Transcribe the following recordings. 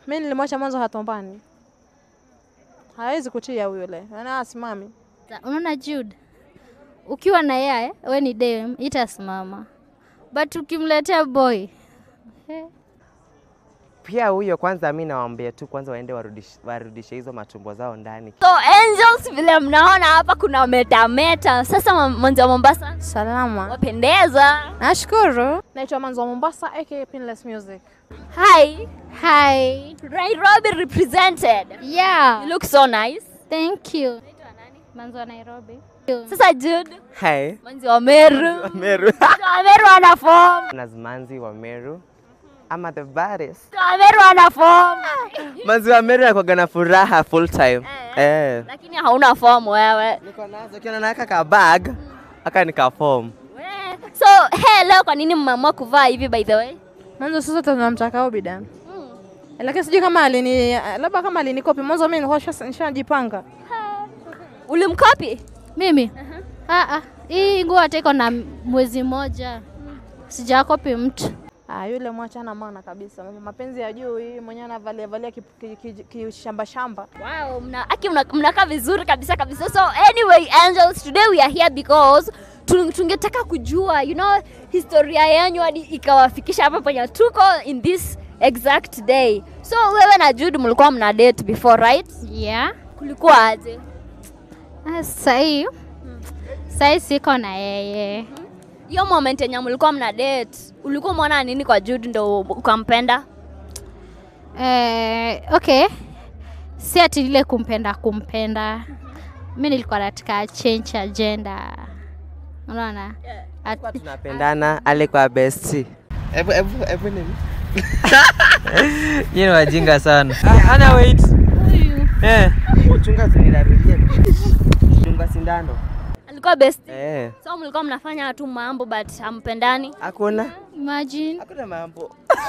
Mi nilimwacha mwanzo hatombani, hawezi kutia yule, ana asimami. Sa- Unaona Jude, ukiwa na yeye we ni dem itasimama, but ukimletea boy eh, Pia huyo kwanza, mi nawaambia tu kwanza waende warudishe, warudishe hizo matumbo zao ndani. So angels, vile mnaona hapa kuna metameta. Sasa ma- mwanzi wa Mombasa Salama, wapendeza. nashukuru. Naitwa Manzo wa Mombasa aka Pinless Music. Hi, hi Nairobi represented. yeah You look so nice. thank you. Manzo wa Nairobi. Sasa Jude, Hai, mwanzi wa Meru. Meru. Mwanzi wa Meru ana form. Nazmanzi wa Meru ama the baddest. Mwanzi wa Meru ana form. Manzi wa Meru anakuwaga na furaha full time. Eh. Lakini hauna form wewe. Niko nazo kiona naweka ka bag aka nika form. We. So, hey, leo kwa nini mmeamua kuvaa hivi by the way? Mwanzo sasa tunamtaka Obidan. Lakini sijui kama alini labda kama alinikopi mwanzo, mimi nilikuwa nisha- nishajipanga. Ulimkopi? Mimi ah, ah. hii nguo hata iko na mwezi moja sijakopi mtu. Ah, yule mwachana maana kabisa. Mapenzi ya juu hii mwenyewe anavalia valia kishamba ki, ki, ki, shamba shamba. Wow, mna, aki mna, mnakaa vizuri kabisa kabisa. So anyway, angels, today we are here because tu- tungetaka kujua you know historia yenu hadi ikawafikisha hapa penye tuko in this exact day. So wewe na Jude mlikuwa mna date before right? Yeah. Kulikuwa aje? Ah, Sahii sahii siko na yeye. Hiyo moment yenye mlikuwa mna date, ulikuwa umeona nini kwa Jude ndo ukampenda? Eh, okay, si ati ile kumpenda kumpenda, mi nilikuwa nataka change agenda, unaona At- Tunapendana alikuwa bestie. Hebu hebu hebu nini? Nyinyi ni wajinga sana. Ana wait. Eh. Chunga zinilarudia. Chunga sindano. Alikuwa best. Eh. So mlikuwa mnafanya tu mambo but hampendani. Hakuna. imagine Hakuna mambo.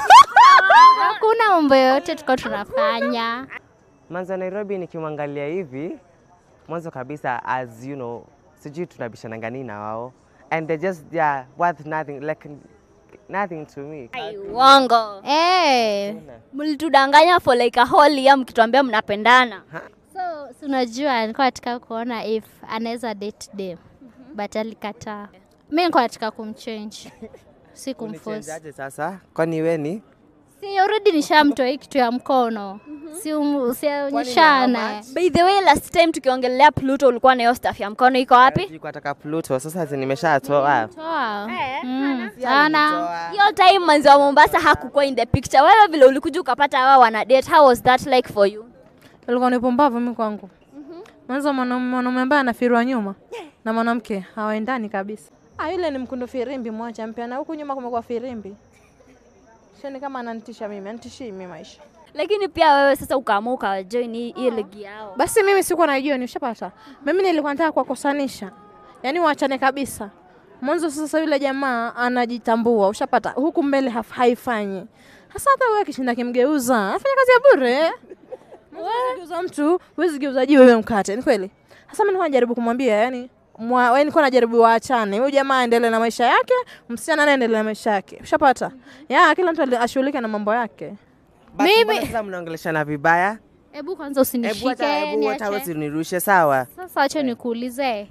hakuna mambo yoyote tuko tunafanya. Manzo wa Nairobi nikimwangalia hivi mwanzo kabisa as you know sijui tunabishana nini na wao and they just they are worth nothing like nothing to me. Ai, Uongo. Eh, Mlitudanganya for like a whole year mkituambia mnapendana. so si unajua nilikuwa nataka kuona if anaweza date dem but alikataa. Mi nilikuwa nataka kumchange si kumforce. Unichangeaje sasa? Kwani we ni? Si already nishamtoa hii kitu ya mkono, si um- usionyeshana. By the way, last time tukiongelea Pluto ulikuwa na hiyo staff ya mkono iko wapi? Nilikuwa nataka Pluto sasa zi nimeshatoa. Toa. Eh, Mm, sana. Hiyo time manzi wa Mombasa hakukuwa in the picture. Wewe vile ulikuja ukapata hawa wana date, how was that like for you? Ilikuwa ni pumbavu mimi kwangu. Mwanzo mwanaume mwanaume ambaye anafirwa nyuma na mwanamke hawaendani kabisa. Ah, yule ni mkundu firimbi mwacha mpya na huku nyuma kumekuwa firimbi. Shani kama ananitisha mimi, anitishii mimi maisha. Lakini pia wewe sasa ukaamua ukajoin hii hii ligi yao. Basi mimi sikuwa najua ni ushapata. Mimi nilikuwa nataka kuwakosanisha. Yaani waachane kabisa. Mwanzo sasa yule jamaa anajitambua, ushapata. Huku mbele haf- haifanyi. Sasa hata wewe kishinda kimgeuza, afanya kazi ya bure. Wewe geuza mtu, huwezi geuza jiwe wewe mkate, ni kweli? Sasa mimi nilikuwa najaribu kumwambia yani mwa, yani nilikuwa najaribu waachane. Huyu jamaa aendelee na maisha yake, msichana naye aendelee na maisha yake. Ushapata? Ya, kila mtu ali- ashughulike na mambo yake. Basi Mimi- mbona sasa mnaongeleshana vibaya? Hebu kwanza Hebu hata usinishike, hebu hata niache. usinirushe sawa. Sasa acha nikuulize.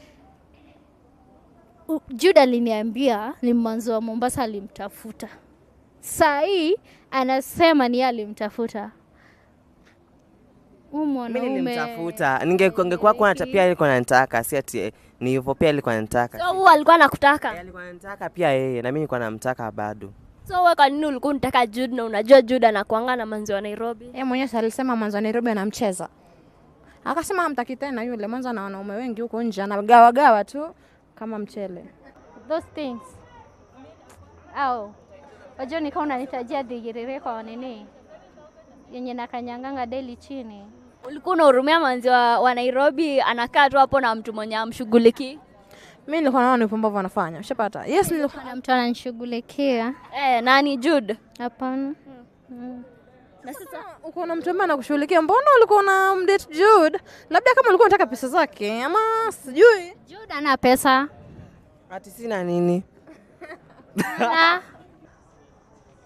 U- Jude aliniambia ni mwanzo wa Mombasa alimtafuta. Saa hii anasema ni yeye alimtafuta. Huyu Mimi mwanaume nilimtafuta. Ningekuwa kwa hata pia alikuwa ananitaka, si ati ni hivyo pia alikuwa ananitaka. So huyu alikuwa anakutaka. Yeye alikuwa ananitaka pia yeye na mimi nilikuwa namtaka bado. So wewe kwa nini ulikuwa unataka Jude na unajua Jude anakuanga na manzi wa Nairobi? Yeye mwenyewe si alisema mwanzo wa Nairobi anamcheza. Akasema hamtaki tena yule, mwanzo ana wanaume wengi huko nje, anagawa gawa tu kama mchele. those things. Au wajua nikaa unanitajia dhigirire kwa nini yenye nakanyanganga daily chini. Ulikuwa unahurumia manzi wa, wa Nairobi anakaa tu hapo na mtu mwenye amshughuliki. Mimi nilikuwa naona ni upumbavu anafanya. Ushapata? Yes, nilikuwa Kuna mtu ananishughulikia. Eh, nani Jude? Hapana. Na sasa uko na mtu ambaye anakushughulikia. Mbona ulikuwa na mdate Jude? Labda kama ulikuwa unataka pesa zake ama sijui. Jude ana pesa. Ati sina nini? Na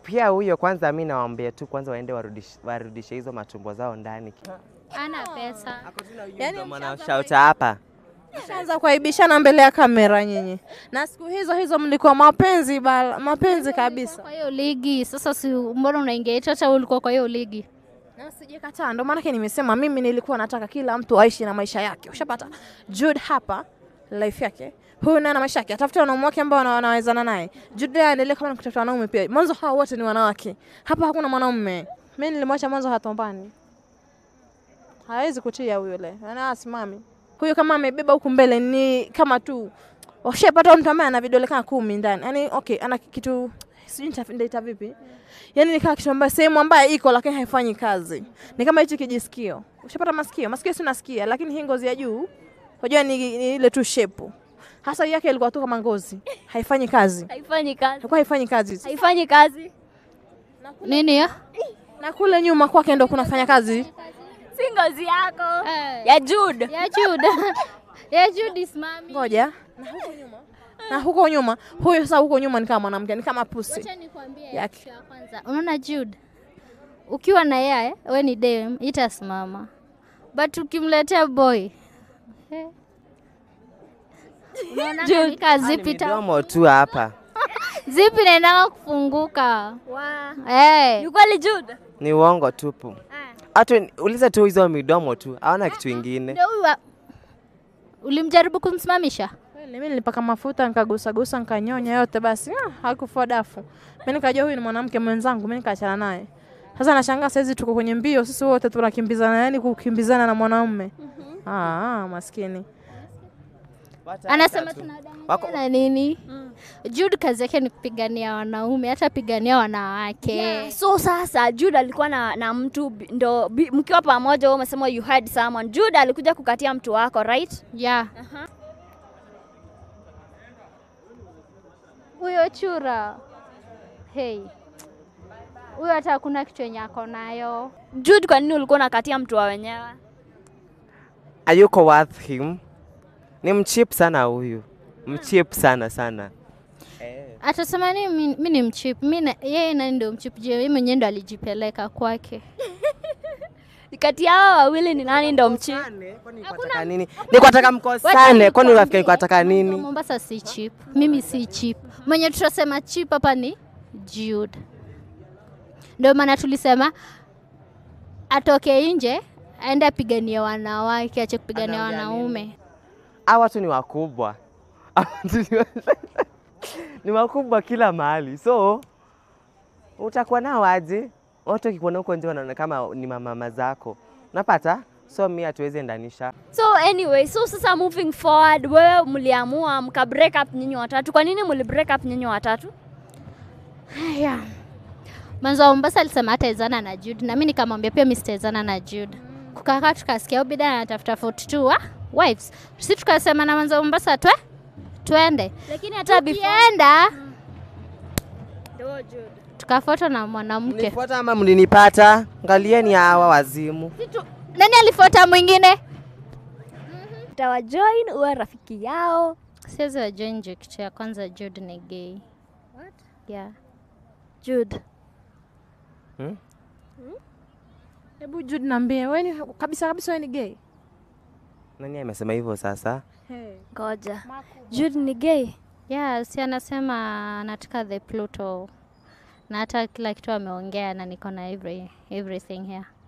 pia huyo kwanza, mi nawaambia tu kwanza waende warudishe, warudishe hizo matumbo zao ndani. Ana pesa. Yaani mnashauta hapa Shaanza kuaibishana mbele ya kamera nyinyi, na siku hizo hizo mlikuwa mapenzi bala, mapenzi kabisa. Kwa hiyo ligi sasa, si mbona unaingia eti hata wewe ulikuwa kwa hiyo ligi? Na sijakataa, ndo maanake nimesema mimi nilikuwa nataka kila mtu aishi na maisha yake. Ushapata Jude hapa life yake, huyu naye na maisha yake, atafuta wanaume wake ambao wana- wanawezana naye. Jude naye aendelee kama ni kutafuta wanaume pia. Mwanzo hawa wote ni wanawake, hapa hakuna mwanaume. Mimi nilimwacha mwanzo hatombani, hawezi kutia huyo le, ana asimami huyo. Kama amebeba huku mbele ni kama tu ushapata mtu ambaye ana vidole kama kumi ndani, yani okay, ana kitu sijui nita- nitaita vipi yani ni kama kitu ambayo sehemu ambayo iko lakini haifanyi kazi. Ni kama hichi kijisikio. Ushapata masikio? Masikio si unasikia, lakini hii ngozi ya juu unajua ni, ni ile tu shape. Hasa hii yake ilikuwa tu kama ngozi. Haifanyi kazi. haifanyi kazi Ilikuwa haifanyi kazi. haifanyi kazi Nini ya? Na kule nyuma kwake ndo kunafanya kazi. si ngozi yako Eh. ya Jude Ya Jude. ya Jude is mami. Ngoja. Na huko nyuma. Na huko nyuma, huyo sasa huko nyuma ni kama mwanamke, ni kama pusi. Acha nikwambie Yake. kitu ya kwanza. Unaona Jude? Ukiwa na yeye, we ni dem, itasimama. But ukimletea boy, eh. Unaona ni kazi zipi ta- midomo tu hapa zipi naendanga kufunguka. Wow. Eh. Ni kweli Jude ni uongo tupu. Hata uliza tu hizo midomo tu, hawana kitu ingine. Ndio huyu wa- ulimjaribu kumsimamisha? Kweli mimi nilipaka mafuta nikagusa gusa nikanyonya yote basi ah, hakufua dafu. Mimi nikajua huyu ni mwanamke mwenzangu, mimi nikaachana naye. Sasa nashangaa saizi tuko kwenye mbio sisi wote tunakimbizana, yani kukimbizana na mwanaume. Ah, ah, maskini. Anasema Wako- tunadanganya na nini? Jude kazi yake ni kupigania wanaume, hata pigania wanawake. Yeah, so sasa Jude alikuwa na, na mtu bi- ndo bi- mkiwa pamoja, wewe umesema you had someone. Jude alikuja kukatia mtu wako right? Yeah. Huyo chura. Hey. Huyo hata hakuna kitu yenye ako nayo. Jude, kwa nini ulikuwa unakatia mtu wa wenyewe? Ayuko worth him. Ni mchip sana huyu, mchip sana sana. Atasema nini mi, mi ni mchip. Mi na- yeye nani ndio mchip? Je, yeye mwenyewe ndo alijipeleka kwake. Kati yao wawili ni nani ndo mchi? Kwataka nini? Ni kwataka mkosane, kwani unafikiri kwataka nini? Mombasa si cheap. Mimi si cheap. Mwenye tutasema cheap hapa ni Jude. Ndio maana tulisema atoke nje aende apiganie wanawake, ache kupigania Anaongea wanaume. Hawa watu ni wakubwa. Hawa watu ni wa- ni wakubwa kila mahali, so utakuwa nao aje? Watu wakikuona huko nje wanaona kama ni mamama zako, unapata? So mi hatuwezi endanisha. So anyway, so sasa moving forward, wewe mliamua mka break up nyinyi watatu. Kwa nini mli break up nyinyi watatu? Haya. Mwanzo wa Mombasa alisema hataezana na Jude na mimi nikamwambia pia mimi sitaezana na Jude. Kukakaa tukasikia huyu bidada anatafuta 42 wa wives. Sisi tukasema na mwanzo wa Mombasa twe twende. Lakini hata before Tukienda Ndio, Jude. tukafuatwa na mwanamke. Mlinifuata ama mlinipata? Angalieni hawa wazimu. Nani alifuata mwingine? Utawajoin uwe rafiki yao. Siwezi wajoin juu kitu ya kwanza Jude ni gay. What? Yeah. Jude. Hebu Jude niambie, wewe ni kabisa kabisa wewe ni gay? Nani amesema hivyo sasa? Hey. Ngoja. Jude ni gay. Yeah, si anasema anataka the Pluto na hata kila kitu ameongea na niko na every, everything here.